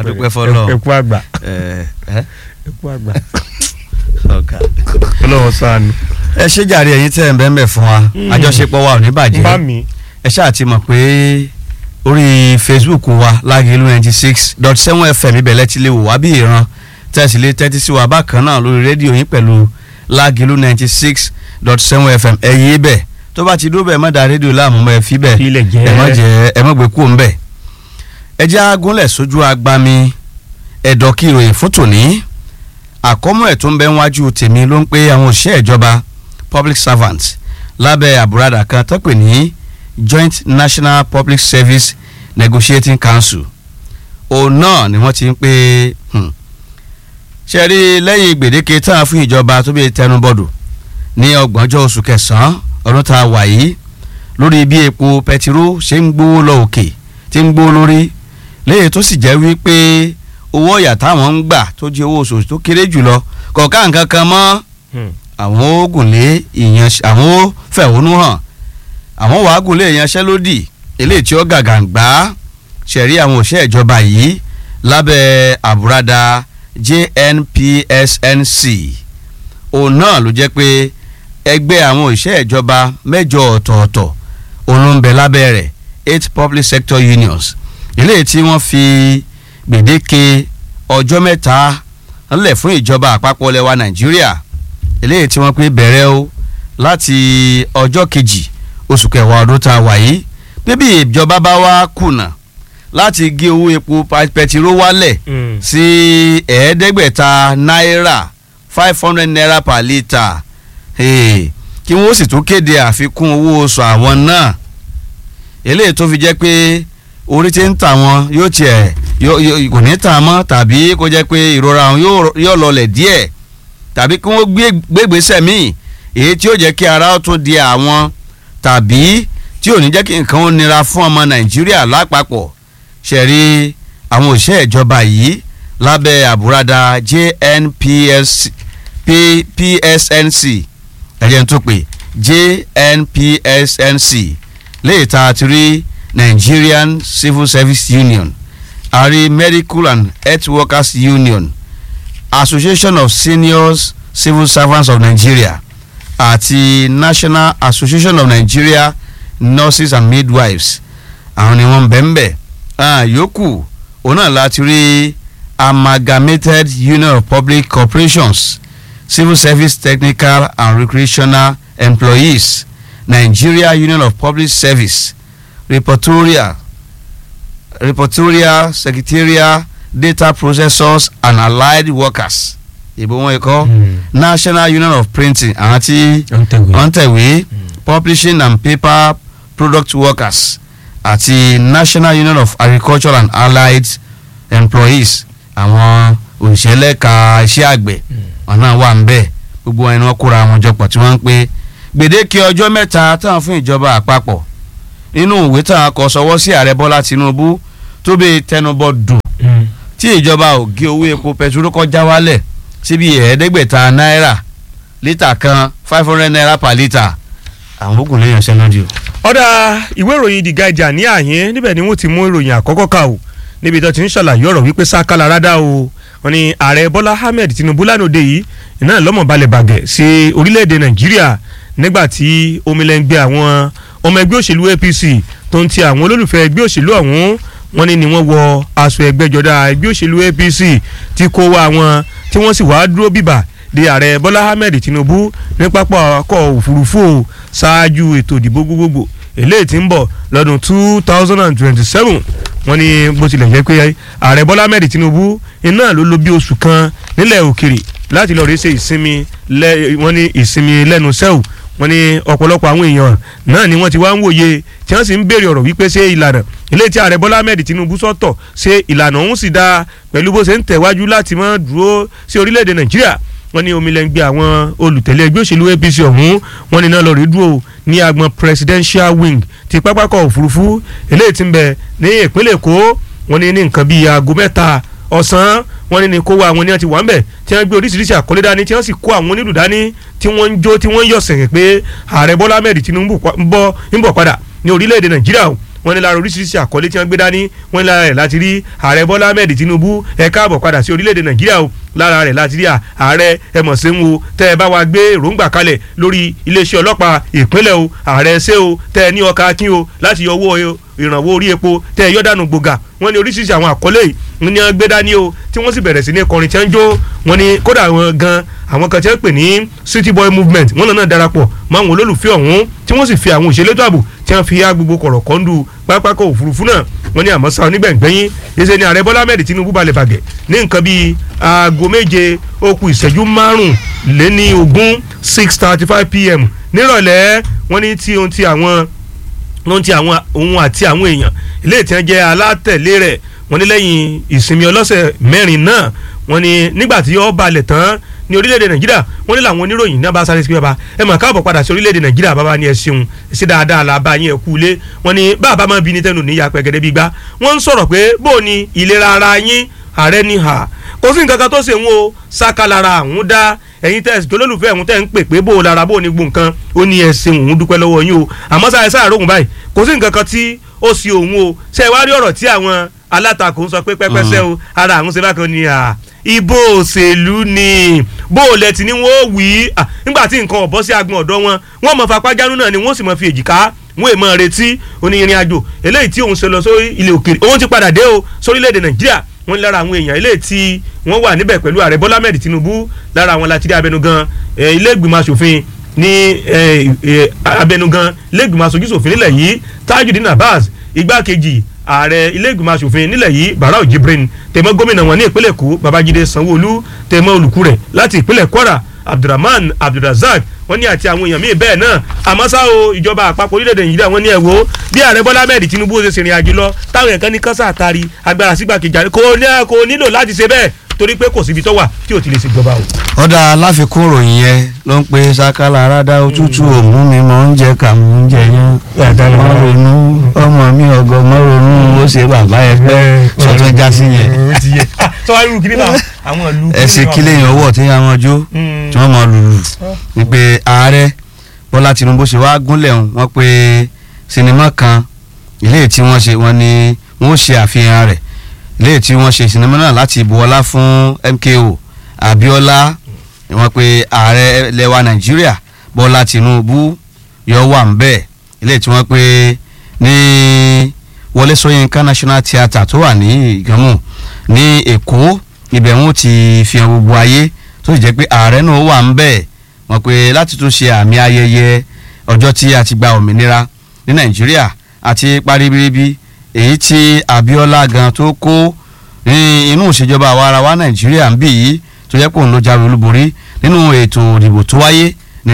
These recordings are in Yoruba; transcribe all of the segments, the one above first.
adúpẹ́ fọlọ́ ẹkú àgbà ẹ ẹ ẹkú àgbà ọ̀gá. ọlọ́wọ́ sànù. ẹ ṣe jàre ẹ̀yin tẹ́ ẹ̀ ń bẹ́ẹ̀ bẹ́ẹ̀ fún wa àjọṣepọ̀ wa ò ní bàjẹ́ bá mi ẹ ṣáà ti mọ̀ pé orí facebook wa lágẹ̀lú ninety six dot seven fm ibẹ̀ lẹ́tí lè wò wá bí ìran tẹ̀sí lé tẹ́tí sí wa bákan náà lórí rédíò yín pẹ̀lú lágẹ̀lú ninety six dot seven fm ẹ yé bẹ̀ tó bá ti dúró bẹ́ẹ̀ má da rédíò láàmú mọ́ ẹ fi bẹ́ẹ̀ Filẹ̀ jẹ́. ẹ má jẹ́ ẹ má gbé kúrò ńbẹ̀ ẹ jẹ́ agúnlẹ̀ sójú agbami ẹ̀dọ̀ kí ìròyìn fún tòní àkọ́mọ́ ẹ̀ tó ń bẹ níwájú tèmi ló ń pé àwọn òṣìṣẹ́ ìjọba public servants lábẹ́ àbúradà kan tó pè ní joint national public service negotiating council òun náà ni wọ́n ti ń pè hmm, ṣe rí lẹ́yìn gbèdéke tán fún ìjọba tó bí tẹnubọ̀dù ní ọgbọ̀njọ́ oṣù kẹsàn-án ọdún tá a wà yìí lórí bí epo pẹtiró ṣe ń gbówó lọ òkè tí ń gbówó lórí léyìí tó sì jẹ́ wípé owó ọ̀yà táwọn ń gbà tó jẹ́ owó oṣooṣù tó kéré jùlọ kọ̀ọ̀ká nǹkan kan mọ́ àwọn ó gùn lé ìyanṣẹ́ àwọn ó fẹ̀hónú hàn àwọn wàá gùn lé ìyanṣẹ́lódì eléyìí tí ó gàgàǹgbá ṣẹ̀rí àwọn òṣìṣẹ́ ìjọba yìí lábẹ́ àbúradà JNPSNC òun náà ló jẹ́ pé ẹgbẹ́ àwọn òṣìṣẹ́ ìjọba mẹ́jọ ọ̀tọ̀ọ̀tọ̀ òun ló ń bẹ lábẹ́ rẹ̀ eight public sector unions eléyìí tí wọ́n fi gbèdéke ọjọ́ mẹ́ta ńlẹ̀ fún ìjọba àpapọ̀ lẹwa Nàìjíríà eléyìí tí wọ́n pé bẹ̀rẹ̀ o láti ọjọ́ kejì oṣù kẹwàá ọdún tá a wà yìí bíbí ìjọba bá wá kùnà láti gé owó epo pa- pẹtiró wálẹ̀ sí ẹ̀ẹ́dẹ́gbẹ̀ta náírà five hundred naira per litre Hey, kí wọ́n sì tún kéde àfikún owó oṣù àwọn náà eléyìí tó fi jẹ́ pé orí tí ń tà wọ́n yóò tiẹ̀ yóò- yóò- kò ní tà mọ́ tàbí kó jẹ́ pé ìrora wọn yóò yóò lọlẹ̀ díẹ̀ tàbí kí wọ́n gbé gbégbèsè míì èyí tí yóò jẹ́ kí ara ó tún di àwọn tàbí tí ò ní jẹ́ kí nǹkan ó nira fún ọmọ Nàìjíríà lápapọ̀ ṣẹ̀rí àwọn òṣìṣẹ́ ìjọba yìí lábẹ́ àbúradà JNPS P- PSNC ẹ̀jẹ̀ tó pè JNPSNC léyìí tá a ti rí Nigerian Civil Service Union àrí Medical and Health Workers Union Association of Seniors Civil Servants of Nigeria àti National Association of Nigeria Nurses and Midwives àwọn ni wọ́n bẹ̀ ń bẹ̀ yòókù òun náà láti rí Amalgamated Union of Public Corporations Civil Service Technical and Recreational Employees Nigeria Union of Public Service Reportorial Reportorial Secretarial Data Processors and Allied Workers ìbò wọn ikọ́ National Union of Printing àwọn tí wọ́n tẹ̀wé Publishing and Paper Product Workers àti National Union of Agriculture and Allied Employees àwọn òṣìṣẹ́ lẹ́ka iṣẹ́ àgbẹ̀ wọn náà wà ń bẹ̀ gbogbo ẹni wọn kóra wọn jọpọ̀ tí wọ́n ń pè gbèdéke ọjọ́ mẹ́ta táwọn fún ìjọba àpapọ̀ nínú ìwé táwọn kọ sọwọ́ sí ààrẹ Bọ́lá Tinubu tó bẹ tẹnubọ dùn tí ìjọba ò gé owó epo pẹtiró kọjá wálẹ̀ síbi ẹ̀ẹ́dẹ́gbẹ̀ta náírà lítà kan five hundred naira per litre àwọn ogun lè yànṣẹ́ lódì o. ọ̀dà ìwé ìròyìn The Guardian ní àyín níbẹ̀ ni wọ́n ti mú ìròyìn àkọ́kọ́ kà o níbi tó ti ń ṣàlàyé ọ̀rọ̀ wípé sákàlà rádà o wọ́n ní ààrẹ Bọ́lá Ahmed Tinubu lánàá yìí iná lọ́mọ̀ balẹ̀ bàgẹ́ sí orílẹ̀-èdè Nàìjíríà nígbà tí omilẹ́ngbẹ́ àwọn ọmọ ẹgbẹ́ òṣèlú APC tó ń ti àwọn olólùfẹ́ ẹgbẹ́ òṣèlú ọ̀hún wọ́n ní ni wọ́n wọ aṣọ ẹgbẹ́jọdá ẹgbẹ́ òṣèlú APC tí kó wá wọn tí wọ́n sì wá dúró bíbà de ààrẹ Bọ́lá Ahmed Tinubu ní pápá ọkọ̀ òfurufú o ṣáájú ètò ìdìbò gbogbogbò eléyìí tí ń bọ̀ lọ́dún two thousand and twenty-seven wọ́n ní bó tilẹ̀ jẹ́ pé ààrẹ Bọ́lá Ahmed Tinubu iná ló lò bí oṣù kan nílẹ̀ òkèrè láti lọ́ọ́ rí ṣe ìsinmi lẹ́ wọ́n ní ìsinmi lẹ́nu sẹ́wù wọ́n ní ọ̀pọ̀lọpọ̀ àwọn èèyàn náà ni wọ́n ti wá ń wòye tí wọ́n sì ń béèrè ọ̀rọ̀ wípé ṣé ìlànà ilé tí ààrẹ Bọ́lá Ahmed Tinubu sọ̀tọ̀ ṣé ìlànà ọ̀hún sì dáa pẹ̀lú bó ṣe ń tẹ̀wájú láti máa dúró sí orílẹ̀-èdè Nàìjíríà wọ́n ní omilẹ̀ngbẹ́ àwọn olùtẹ̀lé ẹgbẹ́ òṣèlú APC ọ̀hún wọ́n ní náà lọ́ọ́ rí dúró ní agbọn presidential wing ti pápákọ̀ òfurufú eléyìí tí ń bẹ ní ìpínlẹ̀ Èkó wọ́n ní ní nǹkan bíi aago mẹ́ta ọ̀sán wọ́n ní ní kó wá àwọn ní wọ́n ti wà ń bẹ̀ tí wọ́n gbé oríṣiríṣi àkọlé dání tí wọ́n sì kó àwọn onílù dání tí wọ́n ń jó tí wọ́n ń yọ̀ sẹ̀yìn pé ààrẹ Bọ́lá Ahmed Tinubu ń bọ̀ padà ní orílẹ̀-èdè Nàìjíríà wọ́n ní lára oríṣiríṣi àkọlé tí wọ́n gbé dání wọ́n ní lára rẹ̀ láti rí ààrẹ bọ́lá ahmed tinubu ẹ káàbọ̀ padà sí orílẹ̀-èdè nàìjíríà o lára rẹ̀ láti rí ààrẹ ẹmọ̀ sẹ́mu o tẹ́ ẹ bá wa gbé èròǹgbà kalẹ̀ lórí iléeṣẹ́ ọlọ́pàá ìpínlẹ̀ o ààrẹ ṣé o tẹ́ ẹ ní ọkà akín o láti yọ owó ìrànwọ́ orí epo tẹ́ ẹ yọ́dànù gbòógà wọ́n ní oríṣiríṣi àwọn àkọlé yìí ní wọ́n gbé dání o tí wọ́n sì bẹ̀rẹ̀ sí ní kọrin tí wọ́n ń jó wọ́n ní kódà wọn gan àwọn kan tí wọ́n pè ní city boy movement wọ́n náà darapọ̀ mọ́ àwọn olólùfẹ́ ọ̀hún tí wọ́n sì fi àwọn òṣèlétò ààbò tí wọ́n fi yá gbogbo kọ̀rọ̀ kọ́ńdù pápákọ̀ òfurufú náà wọ́n ní àmọ́ sáà onígbẹ̀ngbẹ́yìn yíṣẹ́ ni ààrẹ bọ́lá ahmed tinubu balẹ̀ bàgẹ́ ní nǹkan bíi aago méje ó kù ìṣẹ́jú márùn lé ní ogún six thirty five pm nírọ̀lẹ́ wọ́n ní tí ohun ti àwọn ohun ti àwọn òun àti àwọn èèyàn ilé ìtàn jẹ́ alátẹ̀lé rẹ̀ wọ́n ní lẹ́yìn ìsinmi ọlọ́sẹ̀ mẹ́rin náà wọ́n ní nígbà tí ó balẹ̀ tán ní orílẹ̀-èdè nàìjíríà wọ́n ní làwọn oníròyìn náà bá sáré sí bàbá ẹ mọ̀ káàbọ̀ padà sí orílẹ̀-èdè nàìjíríà bàbá ni ẹ ṣeun ṣe dáadáa la bá yín ẹ kú ilé wọ́n ní bàbá máa bí ní tẹnu níyà pẹ̀gẹ́dẹ́ bí gbá wọ́n ń sọ̀rọ̀ pé bó o ní ìlera ara yín ààrẹ ní hà kò sí nǹkan kan tó ṣe ń wo sákàlára àwọn dá ẹ̀yin tẹ́ ẹ̀sìn tó lólùfẹ́ ẹ̀hún tẹ́ ń pè pé bó o lára bó o ní gbó nǹkan ó ní ẹ ṣeun òun dúpẹ́ lọ́wọ́ yín o àmọ́ sáà sáà rògùn báyìí kò sí nǹkan kan tí ó ṣe òun o ṣe wá rí ọ̀rọ̀ tí àwọn alátakò ń sọ pé pẹ́pẹ́sẹ́ o ara àwọn ṣe bákan ni à ibo òṣèlú ni bó o lẹ ti ní wọn ó wí nígbà tí nǹkan ọ̀bọ sí agbọn ọ̀dọ́ wọn wọn mọ fapájánú náà ni wọn sì mọ fi èjìká wọn èèmọ retí onírin àjò eléyìí tí òun ṣe lọ sórí ilé òkèèrè òun ti padà dé o sórílẹ̀-èdè nàìjíríà wọ́n lára àwọn èèyàn eléyìí tí wọ́n wà níbẹ̀ pẹ̀lú ààrẹ bọ́lá mẹ́rin tinubu lára àwọn láti rí abẹnugan ilé ìgbìmọ̀ asòfin ní abẹnugan ilé ìgbìmọ̀ aṣojú ṣòfin nílẹ̀ yìí tajudeen abbas igbákejì ààrẹ ilé ìgbìmọ̀ asòfin nílẹ̀ yìí barau jibrin tẹ̀mọ́ gómìnà wọn ní ìpínlẹ̀ èkó babájídé sanwó-olú tẹ̀mọ́ olùkú rẹ̀ láti ìpínlẹ̀ kwara abdulrahman abdulrazak wọ́n ní àti àwọn èèyàn míì bẹ́ẹ̀ náà àmọ́ ṣá o ìjọba àpapọ̀ orílẹ̀-èdè nàìjíríà wọ́n ní ẹ̀ wò bí ààrẹ bọ́lá ahmed tinubu ṣe ṣèrìn àjò lọ táwọn èèyàn kan ní kánṣá àtàrí agbára sígbàkejì ààrẹ kò nílò láti ṣe bẹ́ẹ̀ torí pé kò síbi tó wà tí ò ti lè ṣèjọba o. ọ̀dà aláfikún ròyìn yẹn ló ń pe sakala arada òtútù òmù mi mọ̀ ń jẹ kà mọ̀ ń jẹ yẹn mọ̀ ronú ọmọ mi ọgọ mọ̀ ronú ó ṣe bàbá ẹ fẹ́ sọtún já sí yẹn. sọ wá irú kiri náà àwọn ìlú. ẹ ṣe kílẹ̀ yẹn ọwọ́ tí wọ́n jó tí wọ́n mọ̀ lùlù ni pé ààrẹ bọ́lá tinubu ṣe wá gúnlẹ̀ wọn pé sinimá kan ilé tí wọ́n ṣe wọ́n ní wọ́n ṣe àfihàn rẹ̀ léè tí wọ́n ṣe sinimá náà láti bu ọlá fún MKO Abiola wọ́n pe ààrẹ lẹwa Nàìjíríà Bọ́lá Tinubu yọ wà ń bẹ́ẹ̀ léè tí wọ́n pe ní Wọlé Ṣóyínká National Theatre tó wà ní Ìgànmù ní Èkó ibẹ̀ wọn ti fi hàn gbogbo ayé tó sì jẹ́ pé ààrẹ náà wà ń bẹ́ẹ̀ wọ́n pe láti tún ṣe àmì ayẹyẹ ọjọ́ tí a ti gba òmìnira ní Nàìjíríà àti paribiribi èyí tí Abiola gan tó kó ní inú ìṣèjọba àwa ara wa Nàìjíríà ń bì yìí tó yẹ kó ń lo jáwé olúborí nínú ètò ìdìbò tó wáyé ní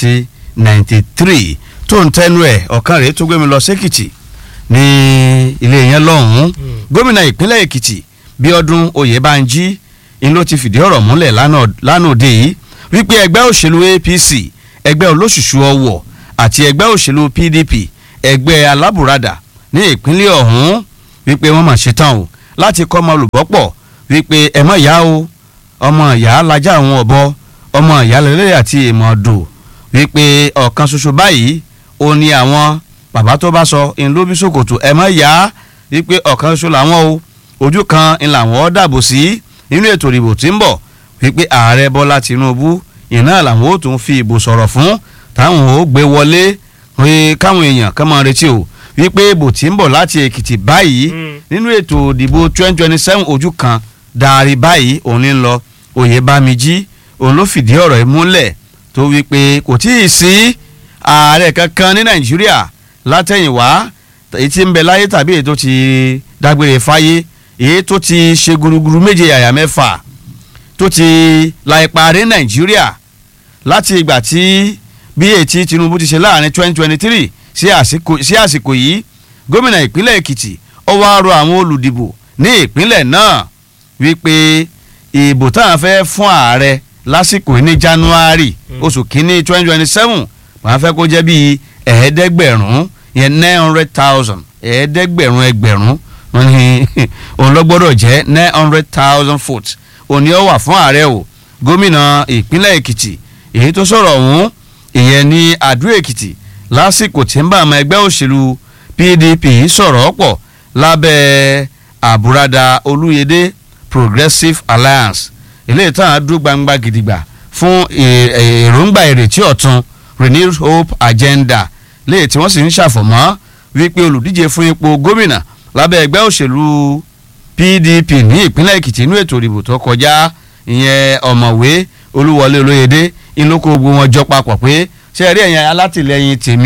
1993 tó ń tẹnu ẹ̀ ọ̀kan rèé tó gbé mi lọ sékìtì ní ilé yẹn lọ́hùn-ún gómìnà ìpínlẹ̀ Èkìtì Bíọ́dún Oyèbánjí ń ló ti fìdí ọ̀rọ̀ múlẹ̀ lánàá òde yìí wípé ẹgbẹ́ òṣèlú APC ẹgbẹ́ olóṣùṣù ọwọ̀ àti ẹgbẹ́ òṣèlú PDP ẹgbẹ́ alábùradà ní ìpínlẹ̀ ọ̀hún wípé wọ́n mà ṣetán o láti kọ́ ọmọ olùbọ́pọ̀ wípé ẹ mọ̀ ìyá o ọmọ ìyá lajá àwọn ọ̀bọ ọmọ ìyá lẹ́lẹ́ àti ìmọ̀ ọ̀dọ̀ wípé ọ̀kan ṣoṣo báyìí ó ní àwọn bàbá tó bá sọ ń ló bí ṣòkòtò ẹ mọ̀ ìyá wípé ọ̀kan ṣoṣo làwọn o ojú kan ń làwọn dàbò sí nínú ètò ìdìbò tí ń bọ̀ wípé ààrẹ Bọ́lá Tinubu ìná làwọn ó tún fi ìbò sọ̀rọ̀ fún táwọn ó gbé wọlé káwọn èèyàn kàn máa retí o wípé ìbò tí ń bọ̀ láti èkìtì báyìí nínú ètò ìdìbò twenty twenty seven ojú kan darí báyìí òun ní lọ oyèbámijí òun ló fìdí ọ̀rọ̀ yìí múlẹ̀ tó wípé kò tí ì sí ààrẹ kankan ní nàìjíríà látẹ̀yìnwá èyí tí ń bẹ láyé tàbí èyí tó ti dágbére fáyé èyí tó ti ṣe gúrúgúrú méje yàyà mẹ́fà tó ti la ipa rí nàìjíríà láti ìgbà tí bí ètí tinubu ti ṣe láàrin twenty twenty three sí àsìkò yìí gómìnà ìpínlẹ̀ èkìtì ó wá rọ àwọn olùdìbò ní ìpínlẹ̀ náà wípé ìbò táwọn fẹ́ fún ààrẹ lásìkò ní january oṣù kínní twenty twenty seven wọ́n fẹ́ kó jẹ́ bíi ẹ̀ẹ́dẹ́gbẹ̀rún yẹn nine hundred thousand ẹ̀ẹ́dẹ́gbẹ̀rún ẹgbẹ̀rún wọ́n ní òun lọ gbọ́dọ̀ jẹ́ nine hundred thousand votes òní ó wà fún ààrẹ o gómìnà ìpínlẹ̀ èkìtì èyí tó sọ̀rọ̀ ọ̀hún ìyẹn ní àdó èkìtì lásìkò tí ń bá àwọn ẹgbẹ́ òṣèlú PDP sọ̀rọ̀ pọ̀ lábẹ́ àbúradà Olúyẹdé Progressive Alliance eléyìí tán á dúró gbangba gidigba fún èròǹgbà ìrètí ọ̀tun renewed hope agenda léyìí tí wọ́n sì ń ṣàfọ̀mọ́ wípé olùdíje fún ipò gómìnà lábẹ́ ẹgbẹ́ òṣèlú PDP ní ìpínlẹ̀ Èkìtì inú ètò ìdìbò tó kọjá ìyẹn ọ̀mọ̀wé Olúwọlé Olóyèdé inú kó gbogbo wọn jọ papọ̀ pé ṣe rí ẹ̀yìn alátìlẹyìn tèmi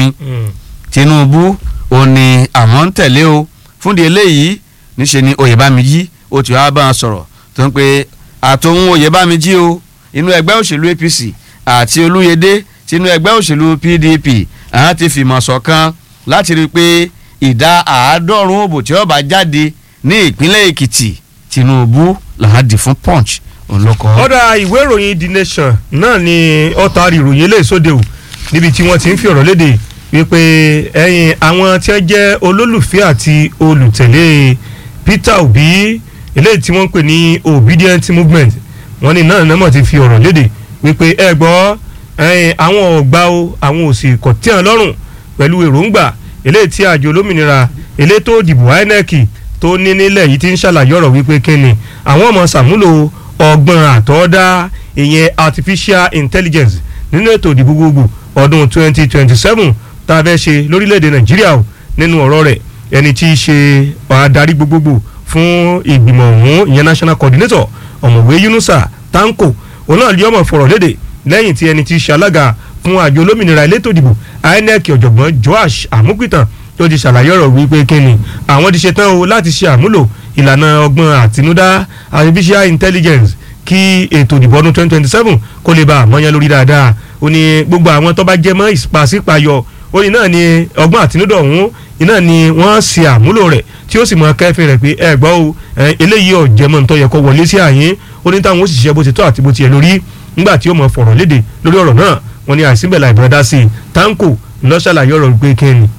Tinubu ò ní àwọn ń tẹ̀lé o fúndì eléyìí níṣe ni Oyèbámijí ó ti wá bá wọn sọ̀rọ̀ tó ń pe àtòun Oyèbámijí o inú ẹgbẹ́ òṣèlú APC àti Olúyẹdé tinú ẹgbẹ́ òṣèlú PDP àwọn ti fìmọ̀ ṣọ̀kan láti rí i pé ìdá àádọ́rùn-ún òbò tí ó bá jáde ní ìpínlẹ̀ Èkìtì Tinubu làwọn dì fún Punch òun ló kọ. ọ̀dà ìwé ìròyìn The Nation náà ni ọ̀tá ìròyìn eléyìí sóde o níbi tí wọ́n ti ń fi ọ̀rọ̀ léde wípé ẹ̀yìn àwọn tí wọ́n jẹ́ olólùfẹ́ àti olùtẹ̀lé Peter Obi eléyìí tí wọ́n ń pè ní obedient movement wọ́n ní náà náà ti fi ọ̀rọ̀ léde wípé ẹ gbọ́ ẹ̀yìn àwọn ọ̀gbà o àwọn òsì kò tí wọn lọ́rùn pẹ̀lú èròǹgbà eléyìí tí àjọ olómìnira elétò òdìbò INEC tó ní nílẹ̀ yìí ti ń ṣàlàyé ọ̀rọ̀ wípé kíni àwọn ọmọ sàmúlò ọgbọ́n àtọ́dá ìyẹn artificial intelligence nínú ètò ìdìbò gbogbo ọdún 2027 tá a fẹ́ ṣe lórílẹ̀‐èdè nàìjíríà o nínú ọ̀rọ̀ rẹ̀ ẹni tí í ṣe adarí gbogbogbò fún ìgbìmọ̀ ọ̀hún ìyẹn national coordinator ọ̀mọ̀wé yunusa tanko òun náà lé ọmọ fọ̀rọ̀ léde lẹ́yìn tí ẹni tí í ṣe alága fún àjọ olómìnira elétò ìdìbò inec ọ̀jọ̀gbọ́n joash amupitan tó ti ṣàlàyé ọ̀rọ̀ wípé kíni àwọn ti ṣetán o láti ṣe àmúlò ìlànà ọgbọ́n àtinúdá artificial intelligence kí ètò ìdìbò ọdún twenty twenty seven kó lè ba àmọ́yán lórí dáadáa ó ní gbogbo àwọn tó bá jẹ́ mọ́ ìpàsípayọ ó ní náà ni ọgbọ́n àtinúdá ọ̀hún iná ni wọ́n ṣe àmúlò rẹ̀ tí ó sì mọ kẹ́fìn rẹ̀ pé ẹ gbọ́ o eléyìí ọ̀jẹ̀mọ́ nítorí ẹ̀kọ́ wọlé sí àyín ó ní táwọn ó sì ṣiṣẹ́ bó ti tọ́ àti bó ti yẹ lórí nígbà tí ó mọ fọ̀rọ̀ léde lórí ọ̀rọ̀ náà wọ́n ní àìsínbẹ̀lá ìbúradá sí i tanko lọ́ṣàlàyé ọ̀rọ̀ gbé kẹ́ni.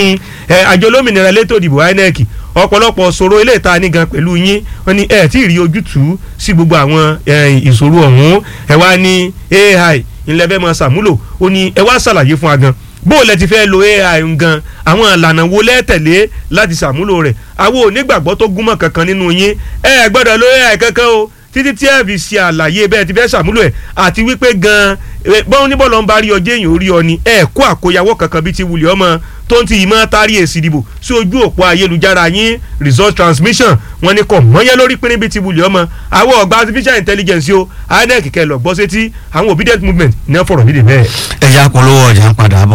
àjọ olómìnira elétò ìdìbò INEC ọ̀pọ̀lọpọ̀ ṣòro ilé ìta ní gan pẹ̀lú yín wọ́n ní ẹ̀ tí ì rí ojútùú sí gbogbo àwọn ìṣòro ọ̀hún ẹ̀ wá ní AI ilẹ̀ fẹ́ máa ṣàmúlò ó ní ẹ wá ṣàlàyé fún wa gan bó o lẹ ti fẹ́ lo AI gan àwọn ìlànà wo lẹ́tẹ̀lé láti ṣàmúlò rẹ̀ àwọn onígbàgbọ́ tó gúnmọ̀ kankan nínú yín ẹ gbọ́dọ̀ lo AI kankan o títí tí ẹ fi ṣe àlàyé bẹ́ẹ̀ ti fẹ́ ṣàmúlò ẹ̀ àti wípé gan bọ́n ní bọ́ọ̀lù ń bá rí ọjọ́ èèyàn orí ọ ni ẹ kó àkóyawọ́ kankan bíi ti wulẹ̀ ọmọ tó ń ti ìmọ̀ tari èsì ìdìbò sí ojú òpó ayélujára yín result transmission wọn ni kò mọ́yẹ́ lórí pínrín bíi ti wulẹ̀ ọmọ àwọn ọ̀gbà artificial intelligence o INEC kẹ́ lọ gbọ́ sétí àwọn obedient movement ní wọ́n fọ̀rọ̀ nídìí bẹ́ẹ̀. ẹ̀yà polówó ọjà ń padà bọ̀.